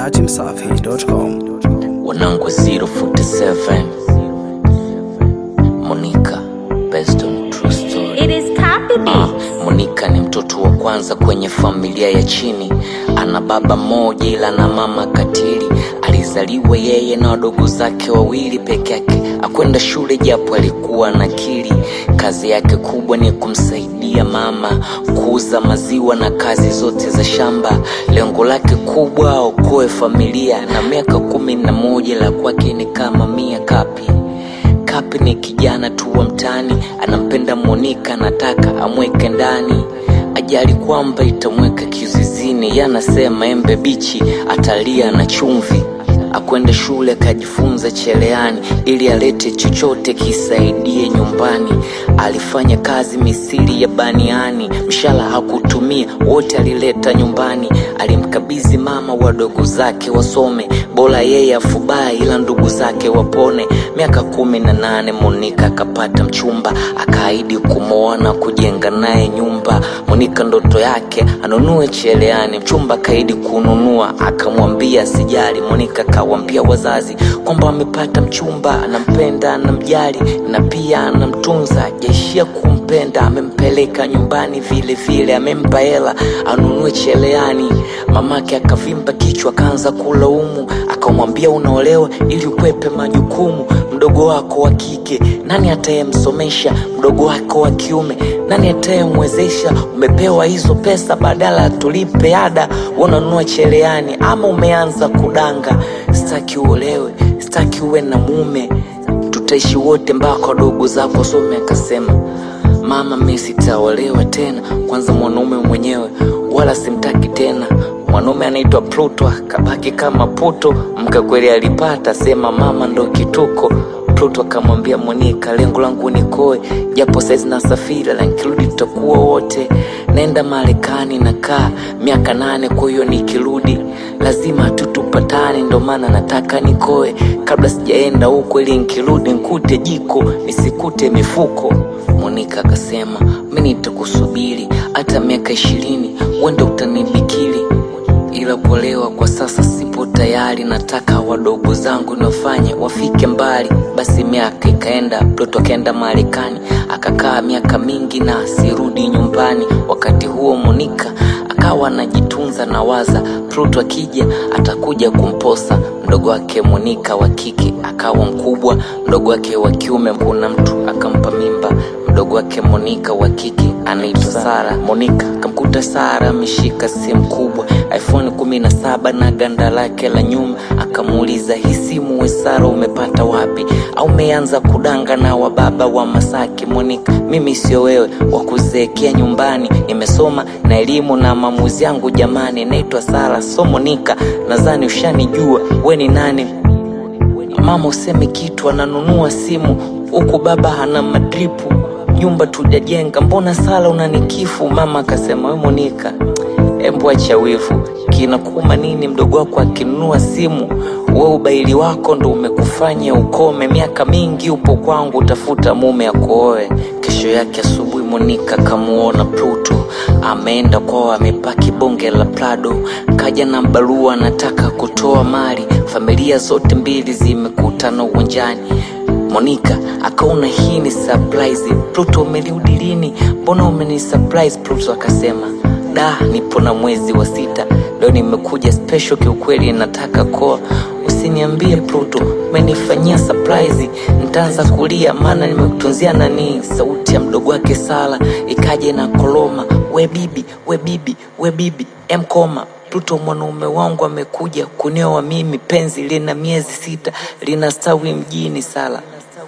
dachimsafi.com. wanangu 047 Monica based on true story It is copy Ah, beats. Monica ni mtoto wa kwanza kwenye familia ya chini. Ana baba mmoja ila na mama katili. Alizaliwa yeye na wadogo zake wawili peke yake. Akwenda shule japo alikuwa na akili. Kazi yake kubwa ni kumsaidia mama kuuza maziwa na kazi zote za shamba. Lengo lake kubwa aokoe familia, na miaka kumi na moja la kwake ni kama mia kapi Kapi ni kijana tu wa mtaani, anampenda Monika, anataka amweke ndani. Ajali kwamba itamweka kizuizini, yanasema embe bichi atalia na chumvi. Akwenda shule akajifunza cheleani, ili alete chochote kisaidie nyumbani. Alifanya kazi misiri ya baniani, mshala hakutumia, wote alileta nyumbani. Alimkabidhi mama wadogo zake wasome, bora yeye afubaye, ila ndugu zake wapone. Miaka kumi na nane Monika akapata mchumba, akaahidi kumwoa na kujenga naye nyumba. Monika ndoto yake anunue cheleani, mchumba akaahidi kununua, akamwambia asijali. Monika akawaambia wazazi kwamba amepata mchumba, anampenda, anamjali na pia anamtunza. Hajaishia kumpenda, amempeleka nyumbani vile vile, amempa hela anunue cheleani. Mamake akavimba kichwa, akaanza kulaumu, akamwambia unaolewa ili ukwepe majukumu. Mdogo wako wa kike nani atayemsomesha? Mdogo wako wa kiume nani atayemwezesha? Umepewa hizo pesa badala tulipe ada, unanunua cheleani ama umeanza kudanga. Sitaki uolewe, sitaki uwe na mume, tutaishi wote mpaka wadogo zako some. Akasema mama, mi sitaolewa tena, kwanza mwanaume mwenyewe wala simtaki tena. Mwanaume anaitwa Pluto akabaki kama puto, mke kweli alipata, sema mama ndo kituko. Pluto akamwambia Monika, lengo langu ni koe, japo saizi nasafiri, la nikirudi tutakuwa wote. Naenda Marekani nakaa miaka nane, kwa hiyo nikirudi lazima tutupatane, ndo maana nataka nikoe kabla sijaenda huko, ili nikirudi nkute jiko nisikute mifuko. Monika akasema mi nitakusubiri hata miaka ishirini, wenda utanibikili ila kuolewa kwa sasa sipo tayari, nataka wadogo zangu niwafanye wafike mbali. Basi miaka ikaenda, Pluto akaenda Marekani akakaa miaka mingi na asirudi nyumbani. Wakati huo Monika akawa anajitunza na waza, Pluto akija atakuja kumposa mdogo wake Monika wa kike akawa mkubwa, mdogo wake wa kiume kuna mtu akampa mimba mdogo wake Monika wa kike anaitwa Sara. Monika akamkuta Sara ameshika simu kubwa iPhone kumi na saba na ganda lake la nyuma, akamuuliza hii simu we Sara umepata wapi? Au umeanza kudanga na wababa wa Masaki? Monika, mimi sio wewe wa kuzeekea nyumbani, nimesoma na elimu na maamuzi yangu jamani, naitwa Sara so Monika, nadhani ushanijua we ni nani? Mama useme kitu, ananunua simu huku baba ana madripu, nyumba tujajenga, mbona sala unanikifu? Mama akasema we Monika, embu acha wivu, kinakuuma nini mdogo wako akinunua simu? We ubaili wako ndo umekufanya ukome, miaka mingi upo kwangu, utafuta mume akuoe. Kesho yake asubuhi Monika kamuona Pluto ameenda kwao, amepaki bonge la Prado, kaja na barua anataka kutoa mali. Familia zote mbili zimekutana uwanjani. Monika akaona hii ni surprise. Pluto, umerudi lini? Mbona umeni surprise? Pluto akasema da, nipo na mwezi wa sita, leo nimekuja special, kiukweli nataka koa. Usiniambie Pluto, umenifanyia surprise, nitaanza kulia maana nimekutunzia nani. Sauti ya mdogo wake Sala ikaje na koloma, we bibi, we bibi, we bibi, emkoma Pluto, mwanaume wangu amekuja kunioa mimi, penzi lina miezi sita, linastawi mjini. Sala,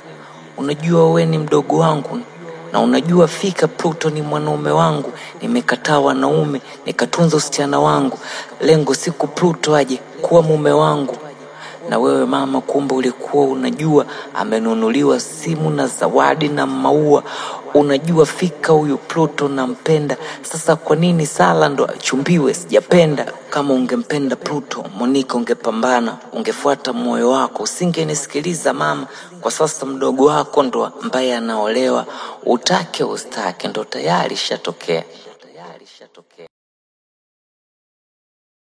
unajua we ni mdogo wangu na unajua fika Pluto ni mwanaume wangu. Nimekataa wanaume nikatunza usichana wangu, lengo siku Pluto aje kuwa mume wangu. Na wewe mama, kumbe ulikuwa unajua amenunuliwa simu na zawadi na maua. Unajua fika huyu Pluto nampenda. Sasa kwa nini Sala ndo achumbiwe? Sijapenda. Kama ungempenda Pluto, Monika, ungepambana, ungefuata moyo wako, usingenisikiliza mama. Kwa sasa mdogo wako ndo ambaye anaolewa, utake ustake, ndo tayari ishatokea.